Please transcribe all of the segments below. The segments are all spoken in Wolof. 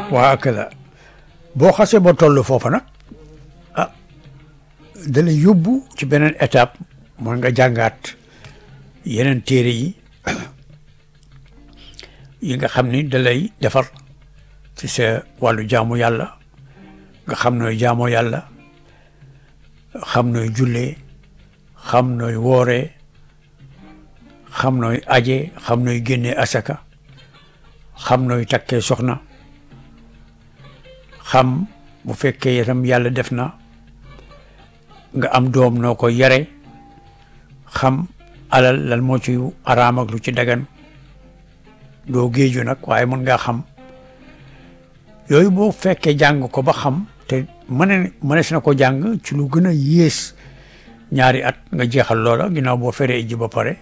waa kala boo xasee ba toll foofa nag ah da lay yóbbu ci beneen étape mooy nga jàngaat yeneen téere yi yi nga xam ni da lay defar ci sa wàllu jaamu yàlla nga xam nooy jaamoo yàlla xam nooy jullee xam nooy wooree xam nooy aje xam nooy génnee asaka xam nooy takkee soxna xam bu fekkee itam yàlla def na nga am doom noo ko yare xam alal lan moo ci araam ak lu ci dagan doo géeju nag waaye mën ngaa xam yooyu boo fekkee jàng ko ba xam te mën mënees na ko jàng ci lu gën a yées ñaari at nga jeexal loola ginnaaw boo feree ji ba pare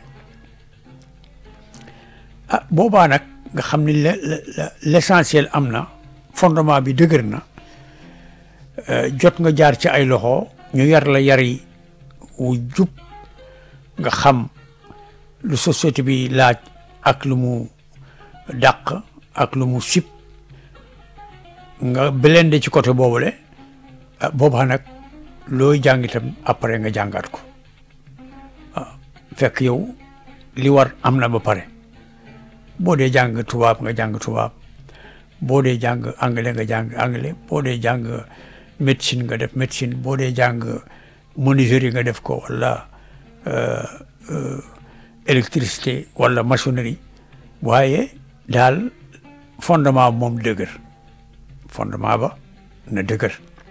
ah boobaa nag nga xam ni l'essentiel am na fondement bi dëgër na jot nga jaar ci ay loxo ñu yar la yari wu jub nga xam lu société bi laaj ak lu mu dàq ak lu mu sip nga blende ci côté boobule boobaa nag looy jàng itam après nga jàngaat ko waaw fekk yow li war am na ba pare boo dee jàng tubaab nga jàng tubaab boo dee jàng anglais nga jàng anglais boo dee jàng médecine nga def médecine boo dee jàng menuiserie nga def ko wala électricité wala maçonnerie waaye daal fondement moom dëgër fondement ba na dëgër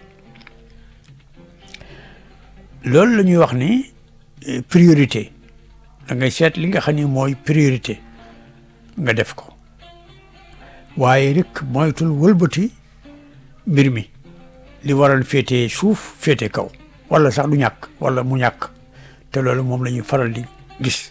loolu la ñuy wax ni priorité da ngay seet li nga xam ni mooy priorité nga def ko waaye rek moytul wëlbati mbir mi li waral féete suuf féete kaw wala sax du ñàkk wala mu ñàkk te loolu moom la ñuy faral di gis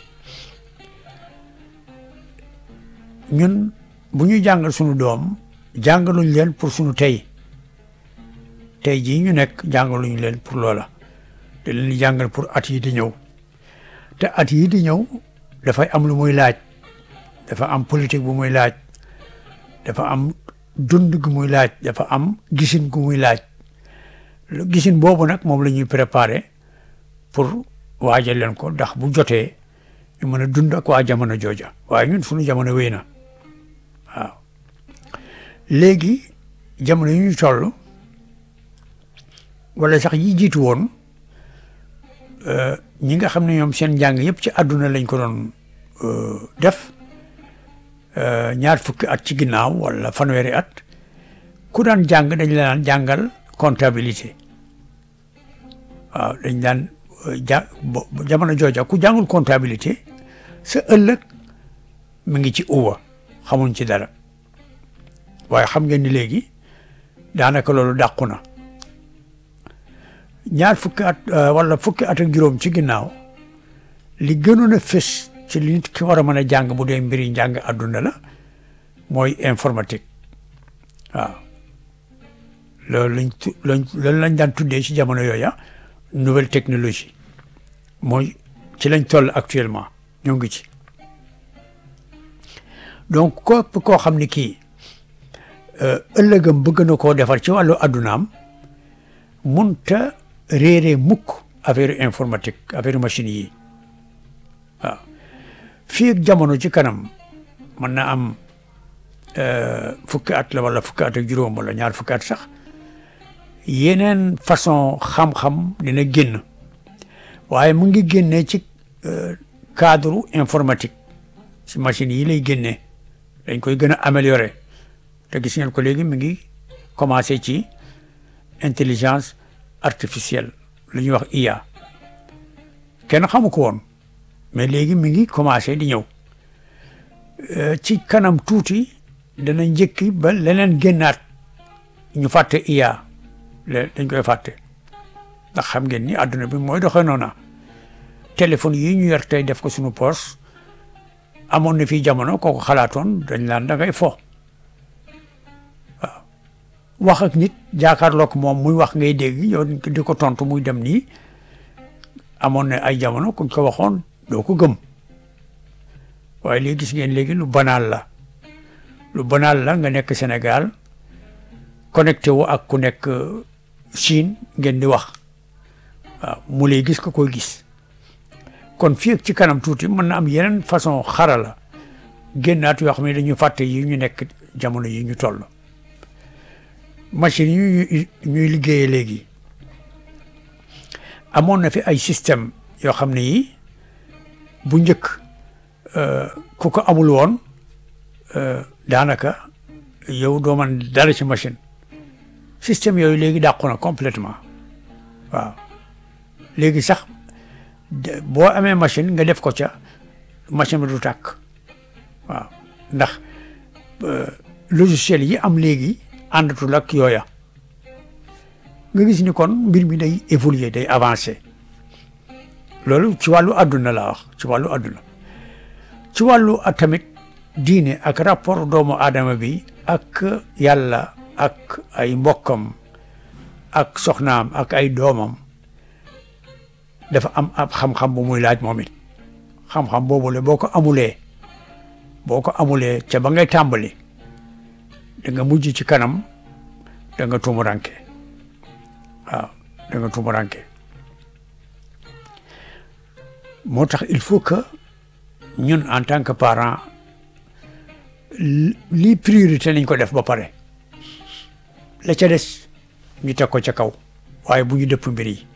ñun bu ñuy jàngal sunu doom jàngaluñ leen pour sunu tey tey jii ñu nekk jàngaluñ leen pour loola te leen di jàngal pour at yi di ñëw te at yi di ñëw dafay am lu muy laaj dafa am politique bu muy laaj dafa am dund gu muy laaj dafa am gisin gu muy laaj gisin boobu nag moom la ñuy préparer pour waajal leen ko ndax bu jotee ñu mën a dund ak waa jamono jooja waaye ñun suñu jamono wéy na waaw léegi jamono yi ñu toll wala sax yi jiitu woon ñi nga xam ne ñoom seen njàng yëpp ci àdduna lañ ko doon def ñaar fukki at ci ginnaaw wala fanweeri at ku daan jàng dañ la daan jàngal comptabilité waaw dañ daan ja jamono jooja ku jàngul comptabilité sa ëllëg mi ngi ci uwa xamuñ ci dara waaye xam ngeen ni léegi daanaka loolu dàqu na ñaar fukki at wala fukki at ak juróom ci ginnaaw li gënoon a fës ci li nit ki war a mën a jàng bu dee mbiri njàng àdduna la mooy informatique waaw loolu lañ tu loolu lañ daan tuddee ci jamono yooya nouvelle technologie mooy ci lañ toll actuellement ñoo ngi ci donc képp koo xam ni kii ëllëgam bëgg na koo defar ci wàllu addunaam munta réere mukk affaire informatique affaire machine yi waaw fii ak jamono ci kanam mën na am fukki at la wala fukki at ak juróom wala ñaar fukki at sax yeneen façon xam-xam dina génn waaye mu ngi génnee ci cadre informatique ci machine yi lay génnee dañ koy gën a améliorer te gis ngeen ko léegi mi ngi commencé ci intelligence artificielle lu ñuy wax IA kenn xamu ko woon mais léegi mi ngi commencé di ñëw ci kanam tuuti dana njëkki ba leneen génnaat ñu fàtte IA dañ koy fàtte ndax xam ngeen ni àdduna bi mooy doxee noona téléphone yi ñu yor tey def ko suñu poche amoon na fii jamono kooku xalaatoon dañ laan da ngay fo waaw wax ak nit jaakaarloog moom muy wax ngay dégg yow di ko tontu muy dem nii amoon na ay jamono kuñ ko waxoon doo ko gëm waaye léegi gis ngeen léegi lu banaal la lu banaal la nga nekk Sénégal connecté wu ak ku nekk Chine ngeen di wax waaw mu lay gis ko koy gis kon fii ak ci kanam tuuti mën na am yeneen façon xarala génnaat yoo xam ne dañu fàtte yi ñu nekk jamono yi ñu toll machine yi ñuy liggéeyee léegi amoon na fi ay système yoo xam ne yi bu njëkk ku ko amul woon daanaka yow doo man dara ci machine système yooyu léegi dàqu na complètement waaw léegi sax boo amee machine nga def ko ca machine bi du tàkk waaw ndax logiciel yi am léegi àndatul ak yooya nga gis ni kon mbir mi day évoluer day avancer loolu ci wàllu àdduna la wax ci wàllu àdduna ci wàllu tamit diine ak rapport doomu aadama bi ak yàlla ak ay mbokkam ak soxnaam ak ay doomam dafa am ab xam-xam bu muy laaj moom it xam-xam boobu la boo ko amulee boo ko amulee ca ba ngay tàmbali da nga mujj ci kanam da nga tumuranke waaw da nga tumuranke moo tax il faut que ñun en tant que parent lii priorité nañ ko def ba pare la ca des ñu teg ko ca kaw waaye bu ñu dëpp mbir yi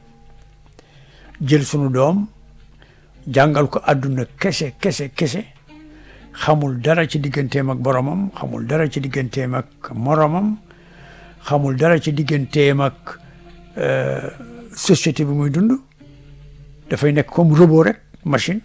jël sunu doom jàngal ko àdduna kese kese kese xamul dara ci digganteem ak boromam xamul dara ci digganteem ak moromam xamul dara ci digganteem ak société bi muy dund dafay nekk comme robot rek machine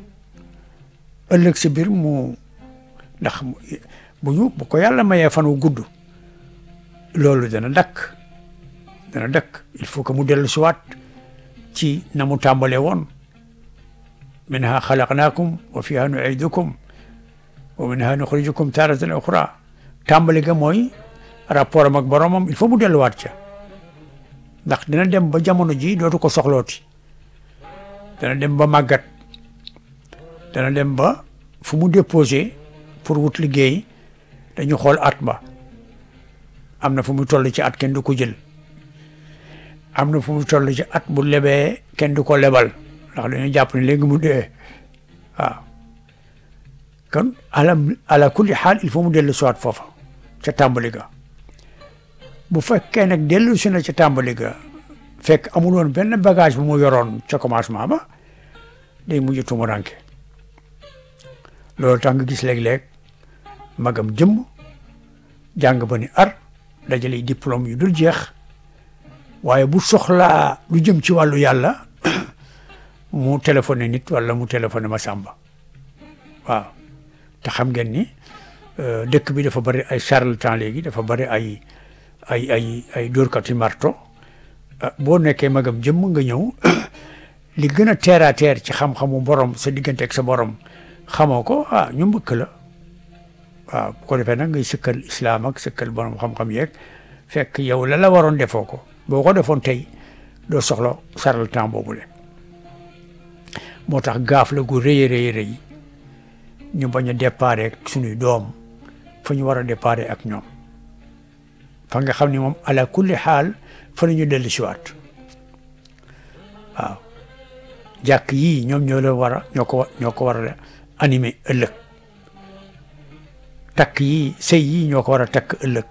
ëllëg si biir mu ndax bu ñu bu ko yàlla mayee fan wu gudd loolu dana dakk dana dakk il faut que mu dellu siwaat ci na mu tàmbalee woon minha xalaqnaakum wa fiha nuidukum wa minha nuxrijukum taratan uxra tàmbali ga mooy rapport am ak boromam il faut mu delluwaat ca ndax dina dem ba jamono ji dootu ko soxlooti dana dem ba màggat dana dem ba fu mu déposé pour wut liggéey dañu xool at ba am na fu mu toll ci at kenn du ko jël am na fu mu toll ci at bu lebee kenn du ko lebal ndax dañu jàpp ne léegi mu dee waaw kon ala ala kulli xaal il faut mu dellu siwaat foofa ca tàmbali ga bu fekkee nag dellu si na ca tàmbali ga fekk amul woon benn bagage bu mu yoroon ca commencement ba day mujj tumuranke loolu tax nga gis léeg-léeg magam jëmm jàng ba ni ar dajale diplôme yu dul jeex waaye bu soxlaa lu jëm ci wàllu yàlla mu téléphoné nit wala mu téléphoné ma sàmba waaw te xam ngeen ni dëkk bi dafa bari ay charlatan léegi dafa bari ay ay ay ay dóorkati marto boo nekkee magam jëmm nga ñëw li gën a terre à terre ci xam-xamu borom sa diggante ak sa borom xamoo ko ah ñu mbëkk la waaw bu ko defee nag ngay sëkkal islam ak sëkkal borom xam-xam yeeg fekk yow la la waroon defoo ko boo ko defoon tey doo soxla saral temps boobule moo tax gaaf la gu rëy rëy rëy ñu bañ a déparé ak suñuy doom fa ñu war a déparé ak ñoom fa nga xam ne moom ala kulli xaal fa la ñu dellu siwaat waaw jàkk yii ñoom ñoo la war a ñoo ko ñoo ko war a animé ëllëg takk yi sëy yi ñoo ko war a takk ëllëg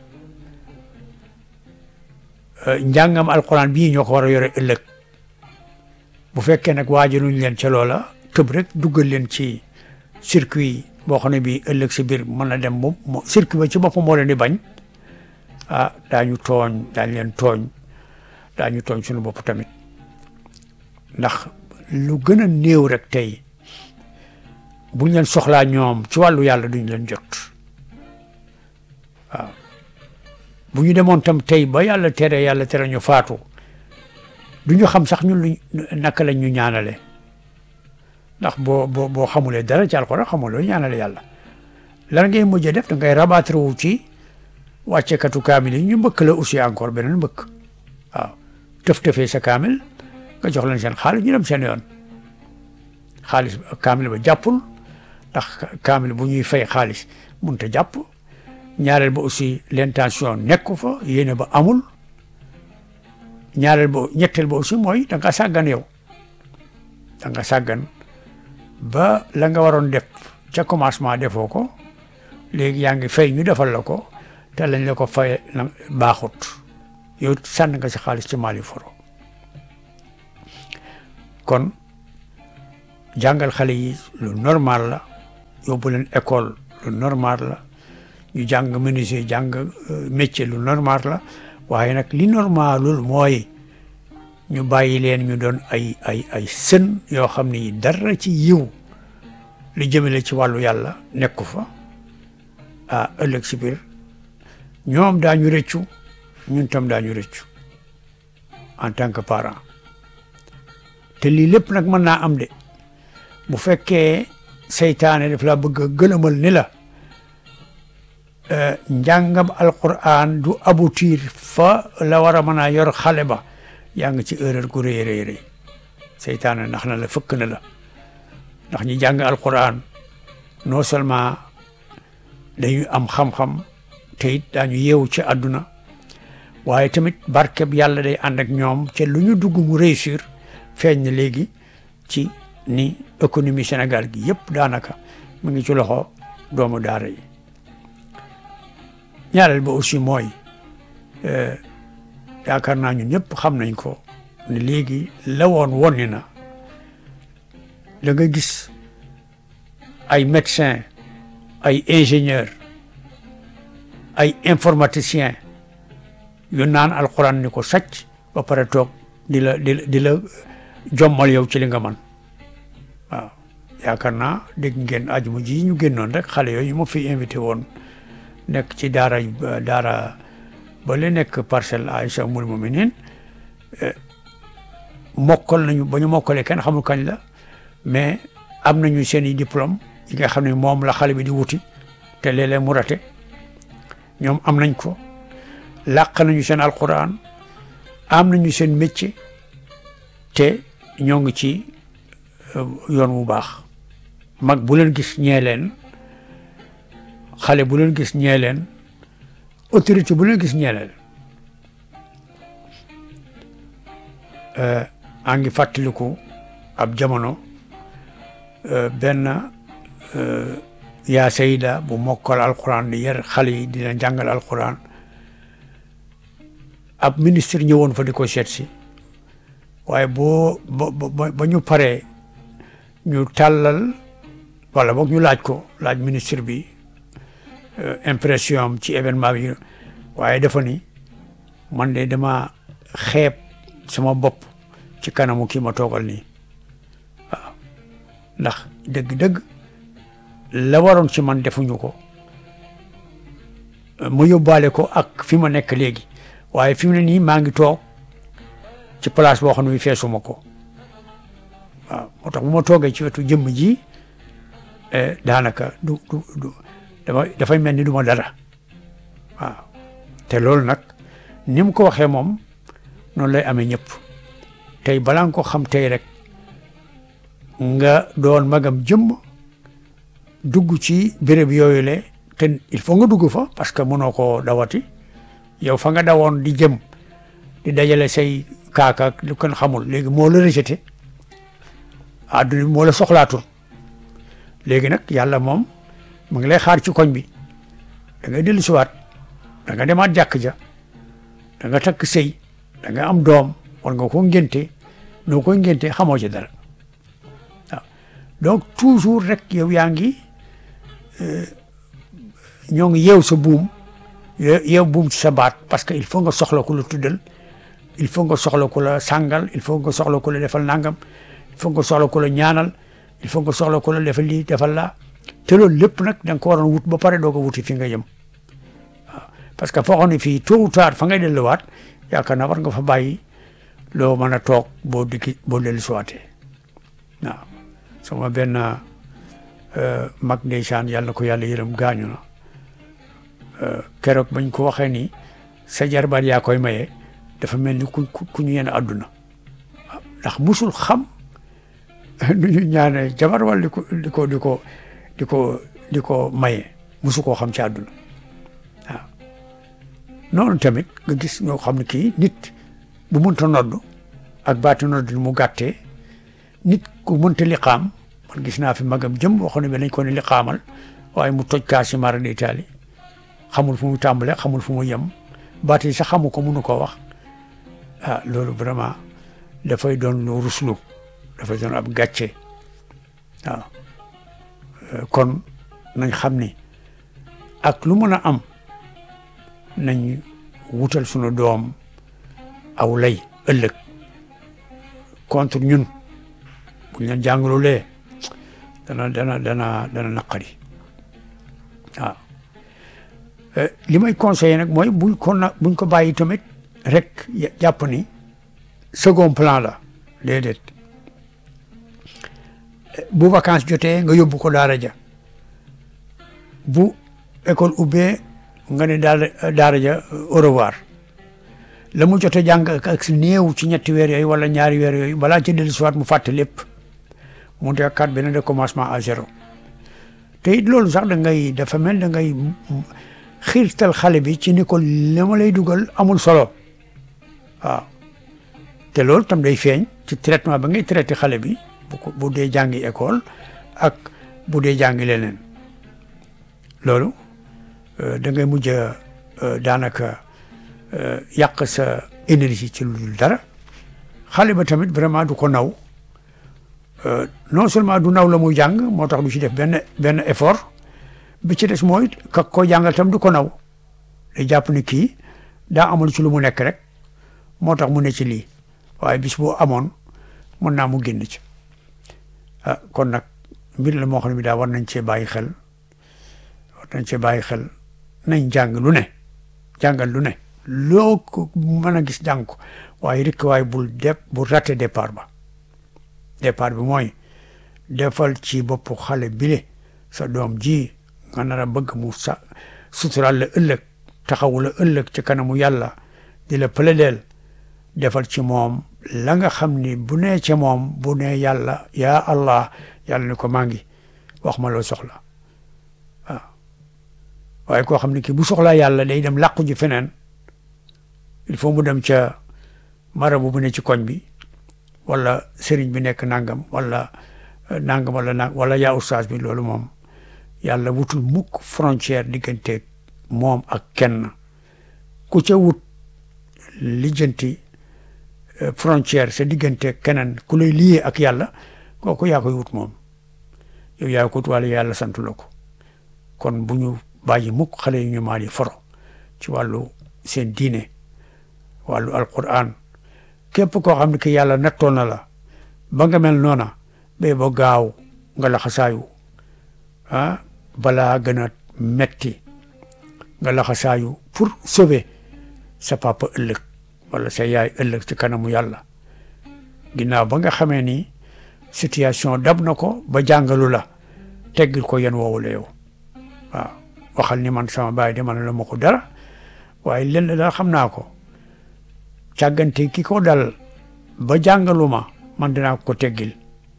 njàngam alquran bii ñoo ko war a yore ëllëg bu fekkee nag waajaluñ leen ca loola tëb rek duggal leen ci circuit boo xam ne bii ëllëg si biir mën na dem moom circuit ba ci boppam moo leen di bañ ah daañu tooñ daañu leen tooñ daañu tooñ suñu bopp tamit ndax lu gën a néew rek tey buñ leen soxlaa ñoom ci wàllu yàlla duñ leen jot waaw bu ñu demoon tam tey ba yàlla tere yàlla tere ñu faatu du ñu xam sax ñun luñ naka lañ ñu ñaanale ndax boo boo boo xamulee dara ci alxuraan xamuloo ñaanale yàlla lan ngay mujjee def da ngay rabattre wu ci wàccekatu kaamil yi ñu mbëkk la aussi encore beneen mbëkk waaw tëf tëfee sa kaamil nga jox leen seen xaalis ñu dem seen yoon xaalis kaamil ba jàppul ndax kaamil bu ñuy fay xaalis mënut a jàpp ñaareel ba aussi l'intention nekku fa yéene ba amul ñaareel ba ñetteel ba aussi mooy da nga sàggan yow da nga sàggan ba la nga waroon def ca commencement defoo ko léegi yaa ngi fay ñu defal la ko te lañ la ko fay baaxut yow sànn nga si xaalis ci Mali foro kon jàngal xale yi lu normal la yóbbu leen école lu normal la ñu jàng menuisier jàng métier lu normal la waaye nag li normalul mooy ñu bàyyi leen ñu doon ay ay ay sën yoo xam ni dara ci yiw li jëmale ci wàllu yàlla nekku fa ah ëllëg si biir ñoom daañu rëccu ñun tam daañu rëccu en tant que parent te lii lépp nag mën naa am de bu fekkee seytaane daf laa bëgg a gëlëmal ni la njàngam alquran du aboutir fa la war a mën a yor xale ba yaa ngi ci erreur gu rëy rëy rëy seytaane ndax na la fëkk na la ndax ñi jàng alquran non seulement dañuy am xam-xam te it daañu yeewu ci àdduna waaye tamit barkeb yàlla day ànd ak ñoom ca lu ñu dugg mu réussir feeñ na léegi ci ni économie Sénégal gi yëpp daanaka mu ngi ci loxo doomu daara yi ñaareel ba aussi mooy yaakaar naa ñun ñëpp xam nañ ko ne léegi la woon wonni na da nga gis ay médecin ay ingénieur ay informaticien yu naan alxuraan ni ko sàcc ba pare toog di la di la di la jommal yow ci li nga man waaw yaakaar naa dégg ngeen ajuma ji ñu génnoon rek xale yooyu ma fi invité woon nekk ci daara daara ba li nekk parcelle Aïcha Umul Muminin mokkal nañu ba ñu mokkalee kenn xamul kañ la mais am nañu seen i diplôme yi nga xam ne moom la xale bi di wuti te léeg-léeg mu rate ñoom am nañ ko làq nañu seen alquran am nañu seen métier te ñoo ngi ci yoon wu baax mag bu leen gis ñee leen xale bu leen gis ñee leen autorité bu leen gis ñee leen a ngi fàttaliku ab jamono benn yaa sayda bu mokkal alquran di yar xale yi dina jàngal alquran ab ministre ñëwoon fa di ko seet si waaye boo ba ba ñu paree ñu tàllal wala boog ñu laaj ko laaj ministre bi impression am ci événement bi waaye dafa ni man de dama xeeb sama bopp ci kanamu kii ma toogal nii waaw ndax dëgg-dëgg la waroon ci man defuñu ko ma yóbbaale ko ak fi ma nekk léegi waaye fi mu ne nii maa ngi toog ci place boo xam ne feesuma ko waaw moo tax bu ma toogee ci wetu jëmm ji daanaka du du du dama dafay mel ni du ma dara waaw te loolu nag ni mu ko waxee moom noonu lay amee ñëpp tey balaa nga ko xam tey rek nga doon magam jëmm dugg ci béréb yooyu le te il faut nga dugg fa parce que mënoo koo dawati yow fa nga dawoon di jëm di dajale say kaaka lu kenn xamul léegi moo la rejeté àdduna bi moo la soxlaatul léegi nag yàlla moom mu ngi lay xaar ci koñ bi da nga dellu siwaat da nga demaat jàkk ja da nga takk sëy da nga am doom war nga ko ngénte noo koy ngénte xamoo ci dara waaw donc toujours rek yow yaa ngi ñoo ngi yeew sa buum yeew buum ci sa baat parce que il faut nga soxla ko la tuddal il faut nga soxla ko la sàngal il faut nga soxla ko la defal nangam il faut nga soxla ko la ñaanal il faut nga soxla ko la defal lii defal laa te loolu lépp nag da nga ko waroon wut ba pare doo ko wuti fi nga jëm waaw parce que foo xam ne fii tôt ou tard fa ngay delluwaat yaakaar naa war nga fa bàyyi loo mën a toog boo dikki boo dellu siwaatee waaw sama benn mag ndeysaan yàlla na ko yàlla yërëm gaañu na keroog bañ ko waxee ni sa jarbaat yaa koy maye dafa mel ni ku ku ñu yenn àdduna waaw ndax musul xam nu ñu ñaane jabar wala di ko di ko di ko di ko di ko maye musu koo xam ci àdduna noonu tamit nga gis ñoo xam ne kii nit bu mënta noddu ak baati nodd mu gàttee nit ku mënta liqaam man gis naa fi magam jëm waxoon ne bi lañ ko ne liqaamal waaye mu toj kaa si mara d'Italie xamul fu mu tàmbale xamul fu mu yem baat yi sax xamu ko mënu koo wax ah loolu vraiment dafay doon lu ruslu dafay doon ab gàcce waaw kon nañ xam ni ak lu mën a am nañ wutal sunu doom aw lay ëllëg contre ñun buñ leen jàngalulee dana dana dana dana naqari waaw li may conseillé nag mooy buñ ko na buñ ko bàyyi tamit rek jàpp ni second plan la déedéet bu vacances jotee nga yóbbu ko daara ja bu école ubbee nga ne daara daara ja au revoir la mu jotee jàng ak si néew ci ñetti weer yooyu wala ñaari weer yooyu balaa ci dellu siwaat mu fàtte lépp mu dekkaat benn de commencement à zéro te it loolu sax da ngay dafa mel da ngay xiirtal xale bi ci ni ko li ma lay dugal amul solo waaw te loolu tam day feeñ ci traitement ba ngay traité xale bi bu ko bu dee jàngi école ak bu dee jàngi leneen loolu da ngay mujj daanaka yàq sa énergie ci lu dul dara xale ba tamit vraiment du ko naw non seulement du naw la muy jàng moo tax du ci def benn benn effort bi ci des mooy ka ko jàngal tam du ko naw day jàpp ni kii daa amul ci lu mu nekk rek moo tax mu ne ci lii waaye bis boo amoon mën naa mu génn ci ah kon nag mbir la moo xam ne bi daa war nañ cee bàyyi xel war nañ cee bàyyi xel nañ jàng lu ne jàngal lu ne loo ko mën a gis jàng ko waaye rek waaye bul dep bul raté départ ba départ bi mooy defal ci boppu xale bile sa doom ji nga nar a bëgg mu sa sutural la ëllëg taxawu la ëllëg ci kanamu yàlla di la pëledeel defal ci moom la nga xam ni bu nee ca moom bu nee yàlla yaa allah yàlla ni ko maa ngi wax ma loo soxla waaw waaye koo xam ne kii bu soxlaa yàlla day dem làqu ji feneen il faut mu dem ca marabu bu ne ci koñ bi wala sëriñ bi nekk nangam wala nangam wala nang wala yaa ustaas bi loolu moom yàlla wutul mukk frontière diggante moom ak kenn ku ca wut lijjanti frontière sa diggante keneen ku lay liyee ak yàlla kooku yaa koy wut moom yow yaa ko wut wala yàlla santu la ko kon bu ñu bàyyi mukk xale yu ñu maal yi foro ci wàllu seen diine wàllu alquran képp koo xam ne ki yàlla nattoon na la ba nga mel noona ba ba gaaw nga laxasaayu ah balaa gën a metti nga laxasaayu pour sauver sa papa ëllëg wala sa yaay ëllëg ci kanamu yàlla ginnaaw ba nga xamee ni situation dab na ko ba jàngalu la teggil ko yéen woowu la yow waaw waxal ni man sama baay de man la ma ko dara waaye lenn daal xam naa ko càggante ki ko dal ba jàngalu ma man dinaa ko teggil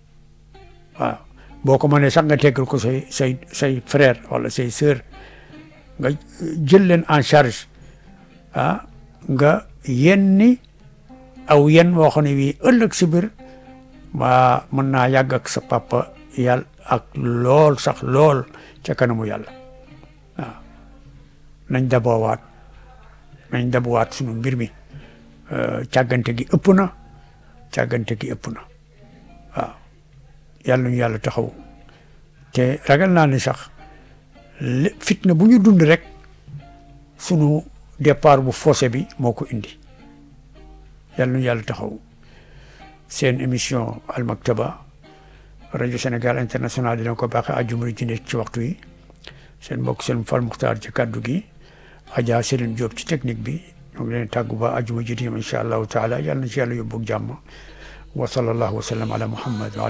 waaw boo ko mënee sax nga teggil ko say say say frère wala say sœur nga jël leen en charge ah nga yenni aw yen woo xam ne wii ëllëg si biir waa mën naa yàgg ak sa papa yàlla ak lool sax lool ca kanamu yàlla waaw nañ daboowaat nañ dabowaat sunu mbir mi càggante gi ëpp na càggante gi ëpp na waaw yàlla ñu yàlla taxaw te ragal naa ni sax fitna bu ñu dund rek sunu départ bu faussé bi moo ko indi yàlla ñu yàlla taxaw seen émission Al Maktaba rajo Sénégal international dina ko baaxee àjjuma ji nekk ci waxtu yi seen mbokk seen Fall Muxtaar ci kàddu gi Adja Serigne Diop ci technique bi ñu ngi leen tàggu ba àjjuma ji di incha allahu taala yàlla na ci yàlla yóbbu jàmm wa sallallahu wa sallam ala muhammad